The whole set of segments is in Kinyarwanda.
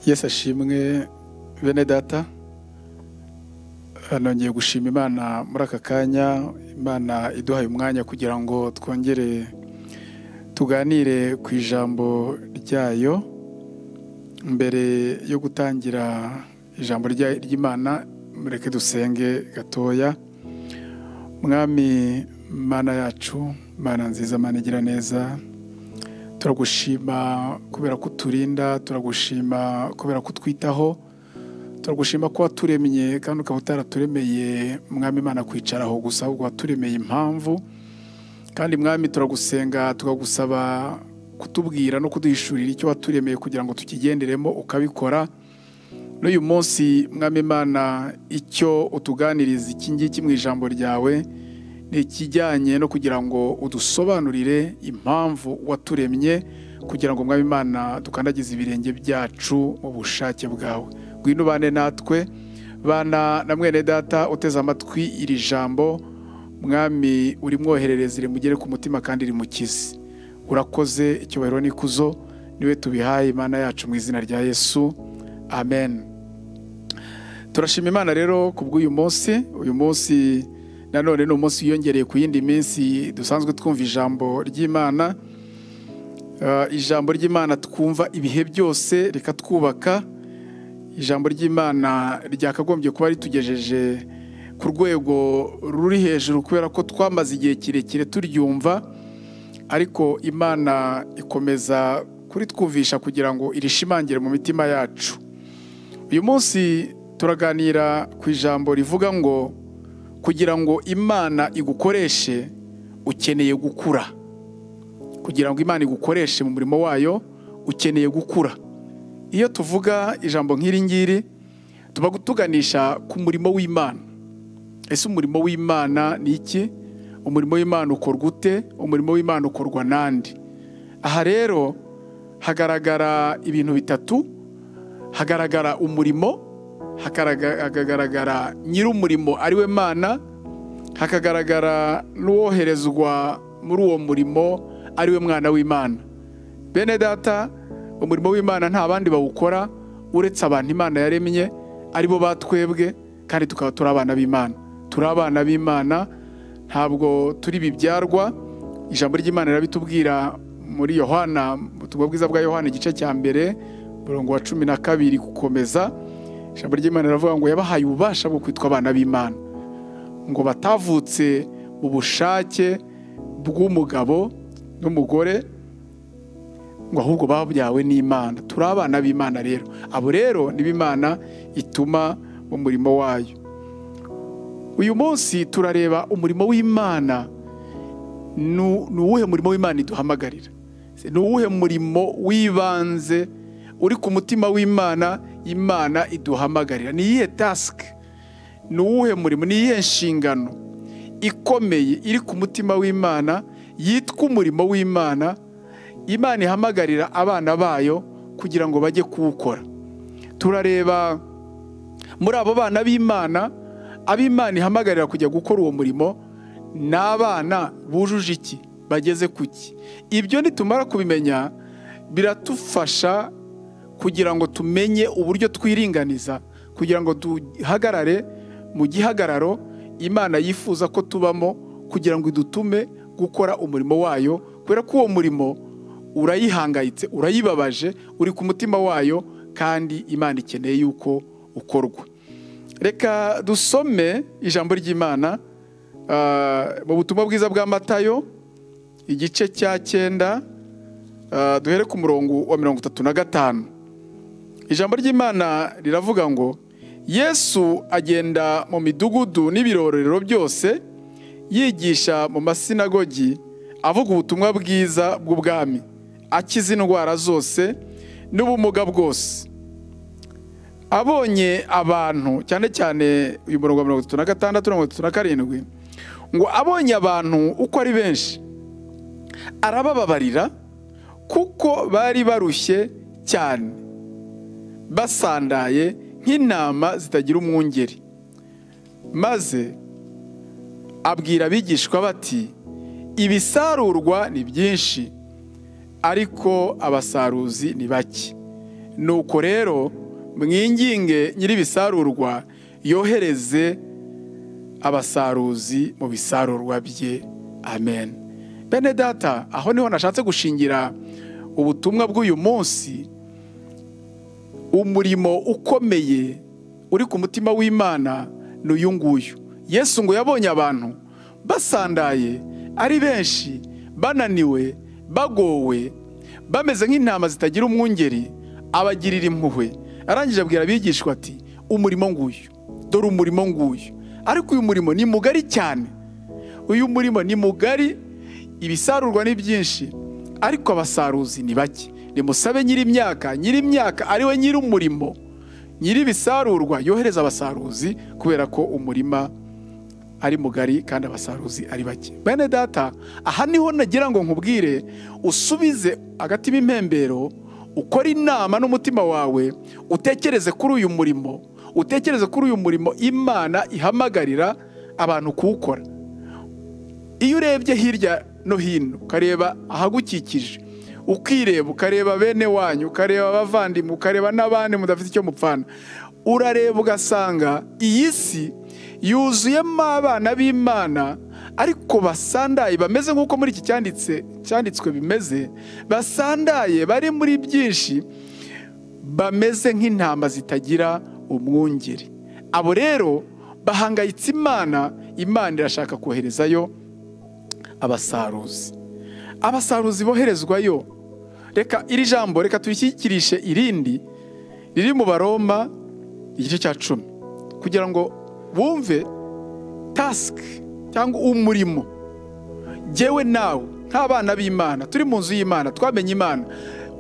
yesu ashimwe bene data nongeye gushima imana muri aka kanya imana iduhaye umwanya kugira ngo twongere tuganire ku ijambo ryayo mbere yo gutangira ijambo ry'imana mureke dusenge gatoya mwami mana yacu mana nziza mana igira neza turagushima kubera ko uturinda turagushima kubera ko utwitaho turagushima ko waturemye kandi ukaba utaraturemeye mwami imana kwicaraho gusa ahubwo waturemeye impamvu kandi mwami turagusenga tukagusaba kutubwira no kuduhishurira icyo waturemeye kugira ngo tukigenderemo ukabikora n'uyu munsi mwami imana icyo utuganiriza iki ngiki mu ijambo ryawe ni ikijyanye no kugira ngo udusobanurire impamvu waturemye kugira ngo mwami imana dukandagize ibirenge byacu mu bushake bwawe ngwino ubane natwe bana na mwene data uteze amatwi iri jambo mwami urimwoherereze rimugere ku mutima kandi rimukize urakoze icyubahiro n'ikuzo niwe tubihaye imana yacu mu izina rya yesu amen turashima imana rero ku bw'uyu munsi uyu munsi nanone ni umunsi wiyongereye ku yindi minsi dusanzwe twumva ijambo ry'imana ijambo ry'imana twumva ibihe byose reka twubaka ijambo ry'imana ryakagombye kuba ritugejeje ku rwego ruri hejuru kubera ko twamaze igihe kirekire turyumva ariko imana ikomeza kuritwumvisha kugira ngo irishimangire mu mitima yacu uyu munsi turaganira ku ijambo rivuga ngo kugira ngo imana igukoreshe ukeneye gukura kugira ngo imana igukoreshe mu murimo wayo ukeneye gukura iyo tuvuga ijambo nk'iri ngiri tuba tuganisha ku murimo w'imana ese umurimo w'imana ni iki umurimo w'imana ukorwa ute umurimo w'imana ukorwa n'andi aha rero hagaragara ibintu bitatu hagaragara umurimo hakagaragara nyir'umurimo ari we mana hakagaragara n'uwoherezwa muri uwo murimo ari we mwana w'imana bene data umurimo w'imana nta bandi bawukora uretse abantu imana yaremye ari bo batwebwe kandi tukaba turi abana b'imana turi abana b'imana ntabwo turi bibyarwa ijambo ry'imana rirabitubwira muri yohana ubutumwa bwiza bwa yohana igice cya mbere umurongo wa cumi na kabiri gukomeza ijambo ry'imana riravuga ngo yabahaye ububasha bwo kwitwa abana b'imana ngo batavutse mu bushake bw'umugabo n'umugore ngo ahubwo babyawe n'imana turi abana b'imana rero abo rero ni imana ituma umurimo wayo uyu munsi turareba umurimo w'imana ni uwuhe murimo w'imana iduhamagarira ni uwuhe murimo w'ibanze uri ku mutima w'imana imana iduhamagarira ni iyihe tasike ni uwuhe murimo ni iyihe nshingano ikomeye iri ku mutima w'imana yitwa umurimo w'imana imana ihamagarira abana bayo kugira ngo bajye kuwukora turareba muri abo bana b'imana ab'imana ihamagarira kujya gukora uwo murimo ni abana bujuje iki bageze ku ki ibyo nitumara kubimenya biratufasha kugira ngo tumenye uburyo twiringaniza kugira ngo duhagarare mu gihagararo imana yifuza ko tubamo kugira ngo idutume gukora umurimo wayo kubera ko uwo murimo urayihangayitse urayibabaje uri ku mutima wayo kandi imana ikeneye yuko ukorwa reka dusome ijambo ry'imana mu butumwa bwiza bwa matayo igice cya cyenda duhere ku murongo wa mirongo itatu na gatanu ijambo ry'imana riravuga ngo yesu agenda mu midugudu n'ibirorero byose yigisha mu masinagogi avuga ubutumwa bwiza bw'ubwami akiza indwara zose n'ubumuga bwose abonye abantu cyane cyane uyu murongo wa mirongo itatu na gatandatu na mirongo itatu na karindwi ngo abonye abantu uko ari benshi arabababarira kuko bari barushye cyane basandaye nk'intama zitagira umwungeri maze abwira abigishwa bati ibisarurwa ni byinshi ariko abasaruzi ni bake nuko rero mwinginge nyir'ibisarurwa yohereze abasaruzi mu bisarurwa bye amen bene data aho niho nashatse gushingira ubutumwa bw'uyu munsi umurimo ukomeye uri ku mutima w'imana ni uyu nguyu yesu ngo yabonye abantu basandaye ari benshi bananiwe bagowe bameze nk'intama zitagira umwungeri abagirira impuhwe arangije abwira abigishwa ati umurimo nguyu dore umurimo nguyu ariko uyu murimo ni mugari cyane uyu murimo ni mugari ibisarurwa ni byinshi ariko abasaruzi ni bake nimusabe nyir'imyaka nyir'imyaka ari we nyir'umurimo nyir'ibisarurwa yohereza abasaruzi kubera ko umurima ari mugari kandi abasaruzi ari bake bene data aha niho nagira ngo nkubwire usubize agatima impembero ukore inama n'umutima wawe utekereze kuri uyu murimo utekereze kuri uyu murimo imana ihamagarira abantu kuwukora iyo urebye hirya no hino ukareba ahagukikije ukireba ukareba bene wanyu ukareba abavandimwe ukareba n'abandi mudafite icyo mupfana urareba ugasanga iyi si yuzuyemo abana b'imana ariko basandaye bameze nk'uko muri iki cyanditse cyanditswe bimeze basandaye bari muri byinshi bameze nk'intama zitagira umwungeri abo rero bahangayitse imana imana irashaka koherezayo abasaruzi abasaruzi boherezwayo reka iri jambo reka tuyishyikirishe irindi riri mu baroma igice cya cumi kugira ngo bumve tasike cyangwa umurimo ngewe nawe nk'abana b'imana turi mu nzu y'imana twamenye imana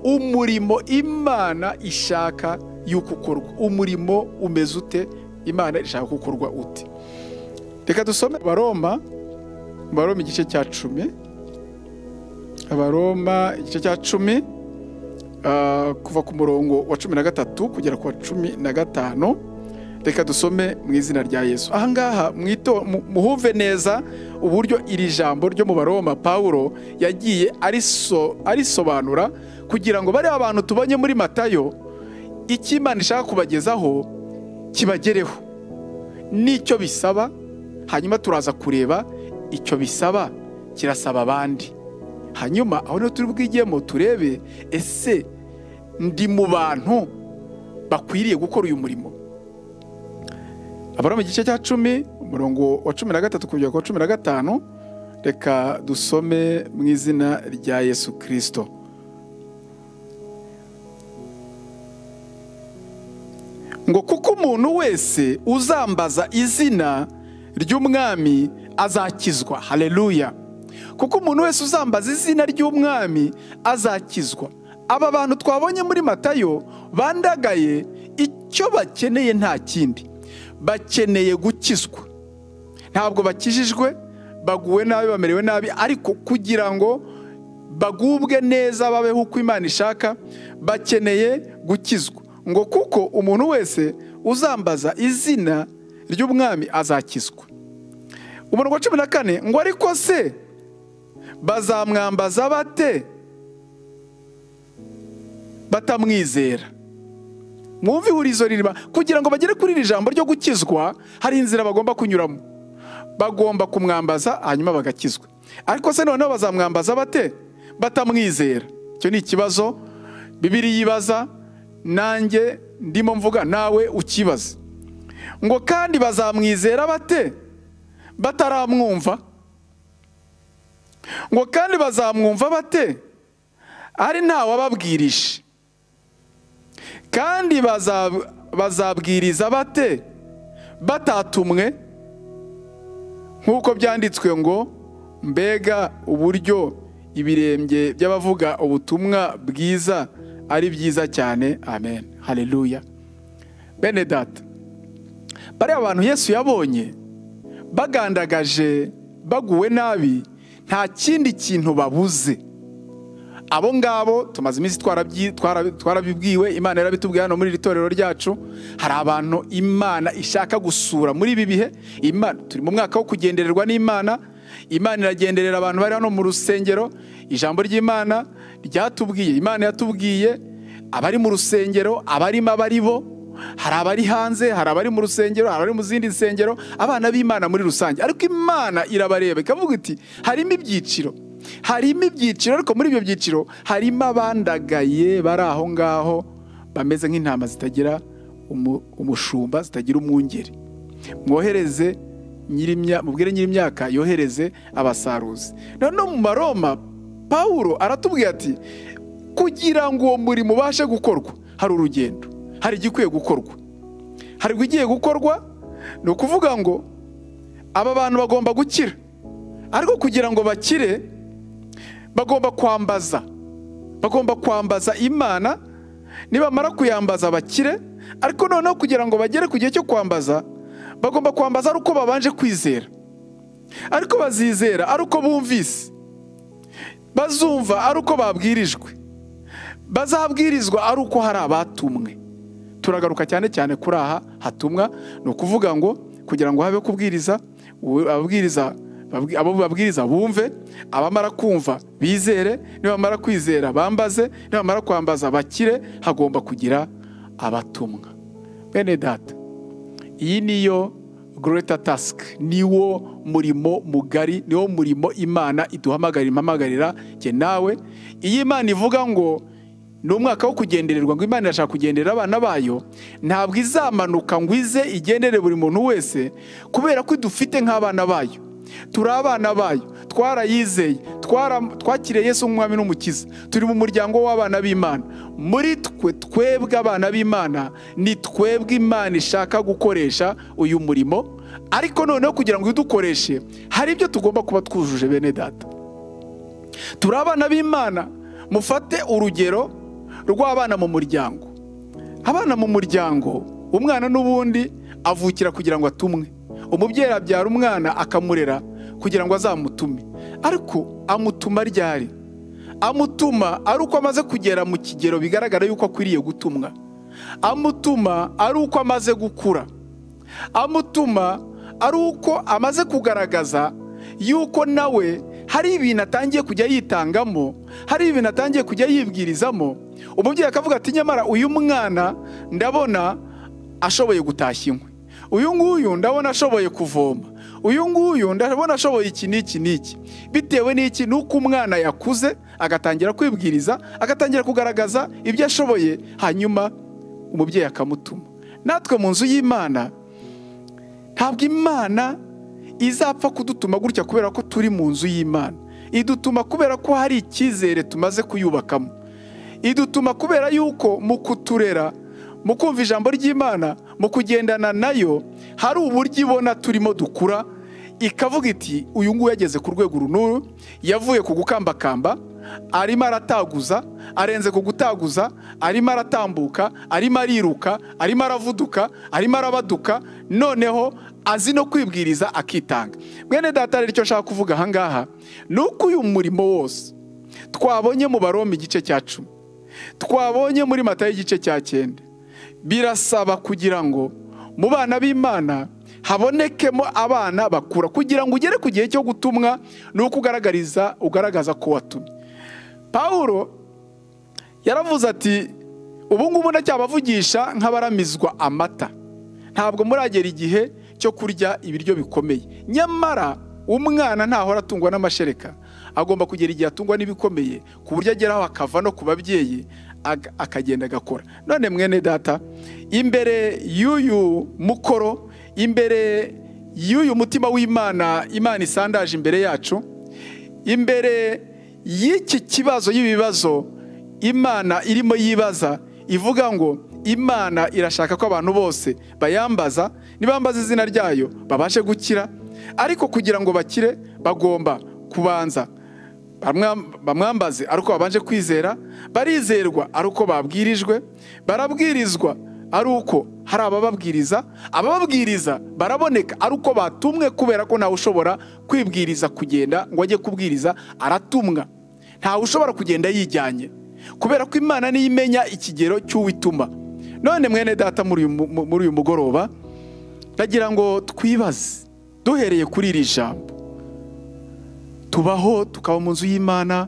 umurimo imana ishaka y'uko ukorwa umurimo umeze ute imana ishaka gukorwa ute reka dusome baroma baroma igice cya cumi abaroma igice cya cumi kuva ku murongo wa cumi na gatatu kugera ku wa cumi na gatanu reka dusome mu izina rya yesu ahangaha muhumve neza uburyo iri jambo ryo mu baroma paul yagiye arisobanura kugira ngo bariya abantu tubonye muri matayo icyo imana ishaka kubagezaho kibagereho n'icyo bisaba hanyuma turaza kureba icyo bisaba kirasaba abandi hanyuma aho niho turi bwigemo turebe ese ndi mu bantu bakwiriye gukora uyu murimo abari mu gice cya cumi umurongo wa cumi na gatatu kugera ku wa cumi na gatanu reka dusome mu izina rya yesu kirisito ngo kuko umuntu wese uzambaza izina ry'umwami azakizwa hareruya kuko umuntu wese uzambaza izina ry'umwami azakizwa aba bantu twabonye muri matayo bandagaye icyo bakeneye nta kindi bakeneye gukizwa ntabwo bakijijwe baguwe nabi bamerewe nabi ariko kugira ngo bagubwe neza babeho uko imana ishaka bakeneye gukizwa ngo kuko umuntu wese uzambaza izina ry'umwami azakizwa umurongo wa cumi na kane ngo ariko se bazamwambaza bate batamwizera mwumve ihurizo ririma kugira ngo bagere kuri iri jambo ryo gukizwa hari inzira bagomba kunyuramo bagomba kumwambaza hanyuma bagakizwa ariko se noneho bazamwambaza bate batamwizera icyo ni ikibazo bibiri yibaza nanjye ndimo mvuga nawe ukibaza ngo kandi bazamwizera bate bataramwumva ngo kandi bazamwumva bate ari ntawababwirije kandi bazabwiriza bate batatumwe nk'uko byanditswe ngo mbega uburyo ibirenge by'abavuga ubutumwa bwiza ari byiza cyane amen hareruya bene data bariya abantu yesu yabonye bagandagaje baguwe nabi nta kindi kintu babuze abo ngabo tumaze iminsi twarabibwiwe imana yarabitubwiye hano muri iri torero ryacu hari abantu imana ishaka gusura muri ibi bihe turi mu mwaka wo kugendererwa n'imana imana iragenderera abantu bari hano mu rusengero ijambo ry'imana ryatubwiye imana yatubwiye abari mu rusengero abarimo abari bo hari abari hanze hari abari mu rusengero hari abari mu zindi nsengero abana b'imana muri rusange ariko imana irabareba ikavuga iti harimo ibyiciro harimo ibyiciro ariko muri ibyo byiciro harimo abandagaye bari aho ngaho bameze nk'intama zitagira umu- umushumba zitagira umwungeri mwohereze nyirimya mubwire nyirimyaka yohereze abasaruzi noneho mu maroma pawulo aratubwira ati kugira ngo uwo murimo ubashe gukorwa hari urugendo hari igikwiye gukorwa hari igiye gukorwa ni ukuvuga ngo aba bantu bagomba gukira ariko kugira ngo bakire bagomba kwambaza bagomba kwambaza imana nibamara kuyambaza bakire ariko noneho kugira ngo bagere ku gihe cyo kwambaza bagomba kwambaza ari uko babanje kwizera ariko bazizera ari uko bumvise bazumva ari uko babwirijwe bazabwirizwa ari uko hari abatumwe turagaruka cyane cyane kuri aha hatumwa ni ukuvuga ngo kugira ngo habe kubwiriza u- ababwiriza babwi- abo babwiriza bumve abamara kumva bizere nibamara kwizera bambaze nibamara kwambaza bakire hagomba kugira abatumwa bene data iyi niyo Greater task niwo murimo mugari niwo murimo imana iduhamagarira impamagarira jye nawe iyo imana ivuga ngo ni umwaka wo kugendererwa ngo imana irashaka kugenderera abana bayo ntabwo izamanuka ngo ize igendere buri muntu wese kubera ko idufite nk'abana bayo turi abana bayo twarayizeye twara- twakiriye yesu nk'umwami n'umukiza turi mu muryango w'abana b'imana muri twe twebwe abana b'imana ni twebwe imana ishaka gukoresha uyu murimo ariko noneho kugira ngo idukoreshe hari ibyo tugomba kuba twujuje bene data turi abana b'imana mufate urugero rw'abana mu muryango abana mu muryango umwana n'ubundi avukira kugira ngo atumwe umubyeyi abyara umwana akamurera kugira ngo azamutume ariko amutuma ryari amutuma ari uko amaze kugera mu kigero bigaragara yuko akwiriye gutumwa amutuma ari uko amaze gukura amutuma ari uko amaze kugaragaza yuko nawe hari ibintu atangiye kujya yitangamo hari ibintu atangiye kujya yibwirizamo umubyeyi akavuga ati nyamara uyu mwana ndabona ashoboye gutashya inkwi uyu nguyu ndabona ashoboye kuvoma uyu nguyu ndabona ashoboye iki n'iki n'iki bitewe n'iki ni uko umwana yakuze agatangira kwibwiriza agatangira kugaragaza ibyo ashoboye hanyuma umubyeyi akamutuma natwe mu nzu y'imana ntabwo imana izapfa kudutuma gutya kubera ko turi mu nzu y'imana idutuma kubera ko hari icyizere tumaze kuyubakamo idutuma kubera yuko mu kuturera mu kumva ijambo ry'imana mu kugendana nayo hari uburyo ibona turimo dukura ikavuga iti uyu nguyu yageze ku rwego runuru yavuye ku gukambakamba arimo arataguza arenze ku gutaguza arimo aratambuka arimo ariruka arimo aravuduka arimo arabaduka noneho azi no kwibwiriza akitanga mwene data rero icyo nshaka kuvuga aha ngaha ni uko uyu murimo wose twabonye mu baroma igice cya cumi twabonye muri matayo igice cya cyenda birasaba kugira ngo mu bana b'imana habonekemo abana bakura kugira ngo ugere ku gihe cyo gutumwa ni uko ugaragariza ugaragaza ko watumye pawulo yaravuze ati ubu ngubu ndacyabavugisha nk'abaramizwa amata ntabwo muragera igihe cyo kurya ibiryo bikomeye nyamara umwana ntahora atungwa n'amashereka agomba kugera igihe atungwa n'ibikomeye ku buryo ageraho akava no ku babyeyi ag- akagenda agakora none mwene data imbere y'uyu mukoro imbere y'uyu mutima w'imana imana isandaje imbere yacu imbere y'iki kibazo y'ibibazo imana irimo yibaza ivuga ngo imana irashaka ko abantu bose bayambaza nibambaza izina ryayo babashe gukira ariko kugira ngo bakire bagomba kubanza bamwa- bamwambaze ari uko babanje kwizera barizerwa ari uko babwirijwe barabwirizwa ari uko hari abababwiriza abababwiriza baraboneka ari uko batumwe kubera ko ntawe ushobora kwibwiriza kugenda ngo ajye kubwiriza aratumwa ntawe ushobora kugenda yijyanye kubera ko imana niyo imenya ikigero cy'uwituma none mwene data muri uyu mu- muri uyu mugoroba ndagira ngo twibaze duhereye kuri iri jambo tubaho tukaba mu nzu y'imana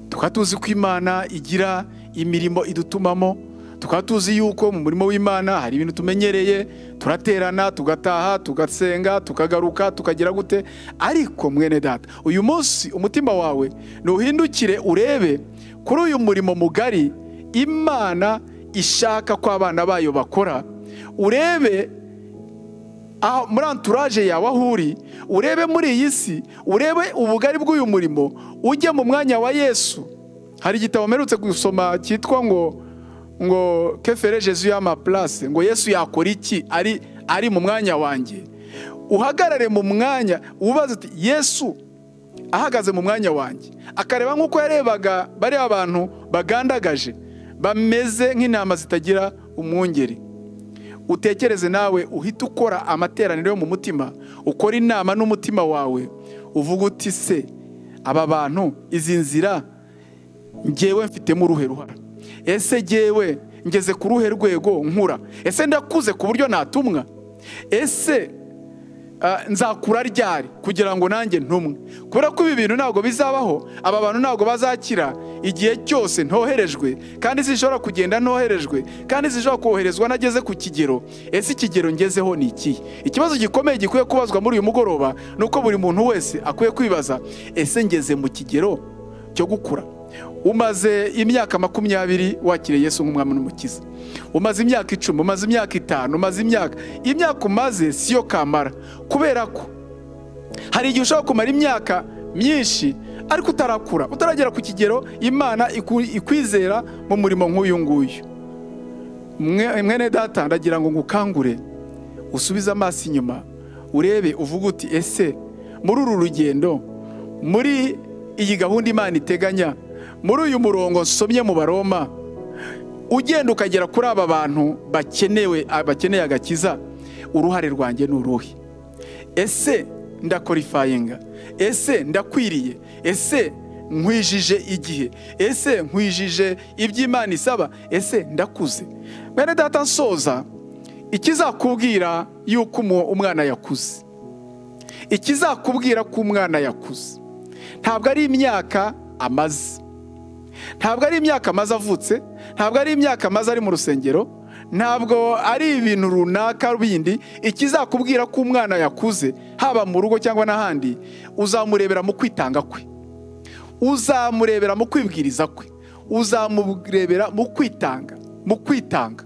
tukaba tuzi ko imana igira imirimo idutumamo tukaba tuzi yuko mu murimo w'imana hari ibintu tumenyereye turaterana tugataha tugasenga tukagaruka tukagira gute ariko mwene data uyu munsi umutima wawe ntuhindukire urebe kuri uyu murimo mugari imana ishaka ko abana bayo bakora urebe aho- muri anturaje yawe aho uri urebe muri iyi si urebe ubugari bw'uyu murimo ujye mu mwanya wa yesu hari igitabo mperutse gusoma cyitwa ngo ngo kefere jesu y'amaplase ngo yesu yakora iki ari ari mu mwanya wanjye uhagarare mu mwanya ubaze uti yesu ahagaze mu mwanya wanjye akareba nk'uko yarebaga bariya abantu bagandagaje bameze nk'intama zitagira umwungeri utekereze nawe uhite ukora amateraniro yo mu mutima ukora inama n'umutima wawe uvuga uti se aba bantu izi nzira ngewe mfitemo uruhe ruhara ese ngewe ngeze ku ruhe rwego nkura ese ndakuze ku buryo natumwa ese ah, nzakura ryari kugira ngo nanjye ntumwe kubera ko ibi bintu ntabwo bizabaho aba bantu ntabwo bazakira igihe cyose ntoherejwe kandi zishobora kugenda ntoherejwe kandi zishobora koherezwa nageze ku kigero ese ikigero ngezeho ni ikihe ikibazo gikomeye gikwiye kubazwa muri uyu mugoroba ni uko buri muntu wese akwiye kwibaza ese ngeze mu kigero cyo gukura umaze imyaka makumyabiri wakiriye Yesu nk'umwami n'umukiza umaze imyaka icumi umaze imyaka itanu umaze imyaka imyaka umaze siyo kamara kubera ko hari igihe ushobora kumara imyaka myinshi ariko utarakura utaragera ku kigero imana iku- ikwizera mu murimo nk'uyu nguyu Mwe- mwene data ndagira ngo ngukangure usubize amaso inyuma urebe uvuga uti ese muri uru rugendo muri iyi gahunda imana iteganya muri uyu murongo nsomye mu baroma ugenda ukagera kuri aba bantu bakenewe bakeneye agakiza uruhare rwanjye ni uruhe ese ndakorifayinga ese ndakwiriye ese nkwijije igihe ese nkwijije iby'imana isaba ese ndakuze mwene data nsoza ikizakubwira yuko umu- umwana yakuze ikizakubwira ko umwana yakuze ntabwo ari imyaka amaze ntabwo ari imyaka amaze avutse ntabwo ari imyaka amaze ari mu rusengero ntabwo ari ibintu runaka bindi ikizakubwira ko umwana yakuze haba mu rugo cyangwa n'ahandi uzamurebera mu kwitanga kwe uzamurebera mu kwibwiriza kwe uzamurebera mu kwitanga mu kwitanga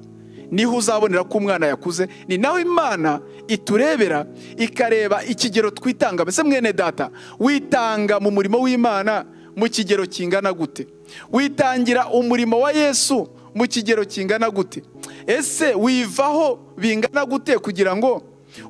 niho uzabonera ko umwana yakuze ni naho imana iturebera ikareba ikigero twitanga mbese mwene data witanga mu murimo w'imana mu kigero kingana gute witangira umurimo wa yesu mu kigero kingana gute ese wivaho bingana gute kugira ngo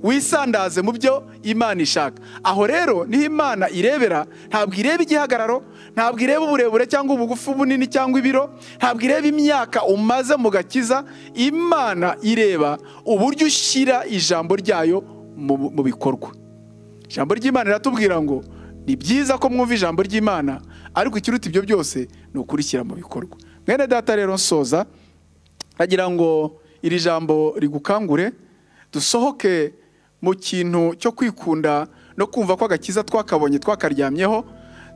wisandaze mu byo imana ishaka aho rero niho imana irebera ntabwo ireba igihagararo ntabwo ireba uburebure cyangwa ubugufi bunini cyangwa ibiro ntabwo ireba imyaka umaze mu gakiza imana ireba uburyo ushyira ijambo ryayo mu- mu bikorwa ijambo ry'imana riratubwira ngo ni byiza ko mwumva ijambo ry'imana ariko ikiruta ibyo byose ni ukurishyira mu bikorwa mwene data rero nsoza agira ngo iri jambo rigukangure dusohoke mu kintu cyo kwikunda no kumva ko agakiza twakabonye twakaryamyeho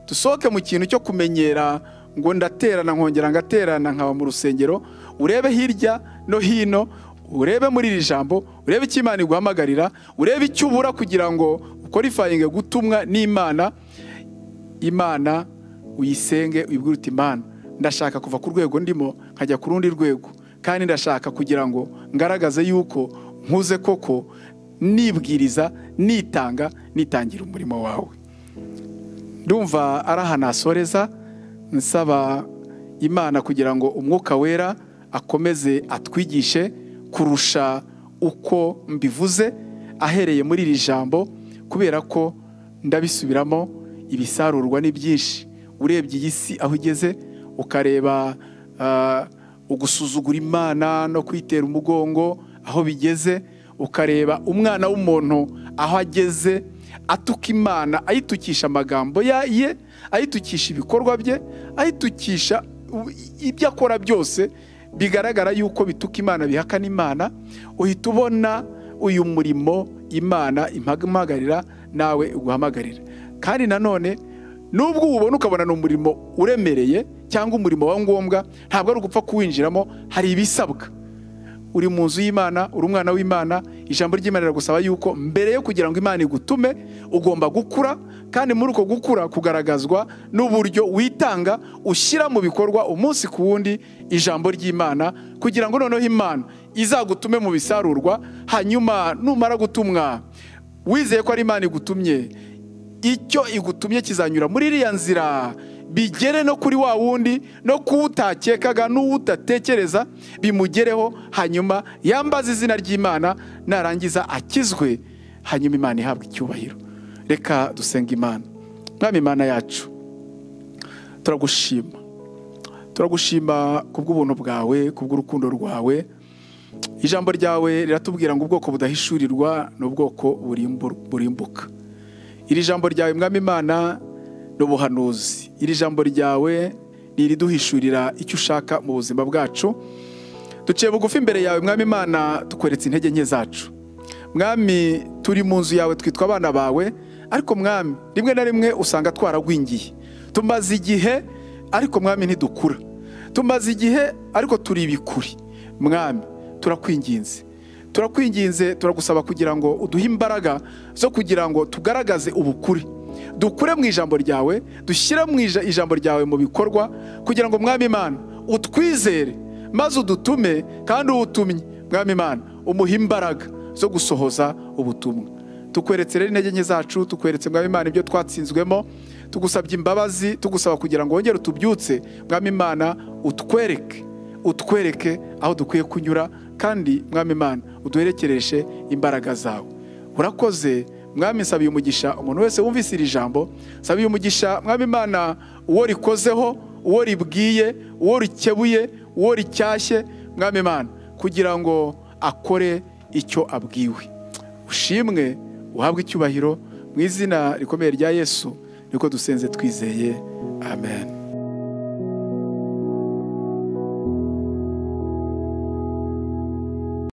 dusohoke mu kintu cyo kumenyera ngo ndaterana nkongera ngaterana nkaba mu rusengero urebe hirya no hino urebe muri iri jambo urebe icyo imana iguhamagarira urebe icyo ubura kugira ngo ukorifayinge gutumwa n'imana imana uyisenge uyibwire uti imana ndashaka kuva ku rwego ndimo nkajya ku rundi rwego kandi ndashaka kugira ngo ngaragaze yuko nkuze koko nibwiriza nitanga nitangira umurimo wawe ndumva ari ahantu hasoreza nsaba imana kugira ngo umwuka wera akomeze atwigishe kurusha uko mbivuze ahereye muri iri jambo kubera ko ndabisubiramo ibisarurwa ni byinshi urebye iyi si aho igeze ukareba ah, ugusuzugura imana no kwitera umugongo aho bigeze ukareba umwana w'umuntu aho ageze atuka imana ayitukisha amagambo ya- ye ayitukisha ibikorwa bye ayitukisha u- ibyo akora byose bigaragara yuko bituka imana bihakana imana uhita ubona uyu murimo imana impamagarira nawe uguhamagarira kandi nanone nubwo uwubona ukabona ni umurimo uremereye cyangwa umurimo wa ngombwa ntabwo ari ugupfa kuwinjiramo hari ibisabwa uri mu nzu y'imana uri umwana w'imana ijambo ry'imana riragusaba yuko mbere yo kugira ngo imana igutume ugomba gukura kandi muri uko gukura kugaragazwa n'uburyo witanga ushyira mu bikorwa umunsi ku wundi ijambo ry'imana kugira ngo noneho imana izagutume mu bisarurwa hanyuma numara gutumwa wizeye ko ari imana igutumye icyo igutumye kizanyura muri iriya nzira bigere no kuri wa wundi no kuwutakekaga n'uwutatekereza bimugereho hanyuma yambaze izina ry'imana narangiza akizwe hanyuma imana ihabwa icyubahiro reka dusenga imana mwami imana yacu turagushima turagushima ku bw'ubuntu bwawe ku bw'urukundo rwawe ijambo ryawe riratubwira ngo ubwoko budahishurirwa ni ubwoko burimbuka iri jambo ryawe mwami imana ni ubuhanuzi iri jambo ryawe ni iriduhishurira icyo ushaka mu buzima bwacu duciye bugufi imbere yawe mwami imana tukweretse intege nke zacu mwami turi mu nzu yawe twitwa abana bawe ariko mwami rimwe na rimwe usanga twaragwingiye tumaze igihe ariko mwami ntidukura tumaze igihe ariko turi ibikuri mwami turakwinginze turakwinginze turagusaba kugira ngo uduhe imbaraga zo kugira ngo tugaragaze ubukure dukure mu ijambo ryawe dushyire mu ija- ijambo ryawe mu bikorwa kugira ngo mwami imana utwizere maze udutume kandi uwutumye mwami imana umuhe imbaraga zo gusohoza ubutumwa tukweretse rero intege nke zacu tukweretse mwami imana ibyo twatsinzwemo tugusabye imbabazi tugusaba kugira ngo wongere utubyutse mwami imana utwereke utwereke aho dukwiye kunyura kandi mwami imana uduherekereshe imbaraga zawe urakoze mwami nsabiye umugisha umuntu wese wumvise iri jambo nsabiye umugisha mwami imana uwo rikozeho uwo ribwiye uwo rikebuye uwo ricyashye mwami imana kugira ngo akore icyo abwiwe ushimwe uhabwe icyubahiro mu izina rikomeye rya yesu niko dusenze twizeye amen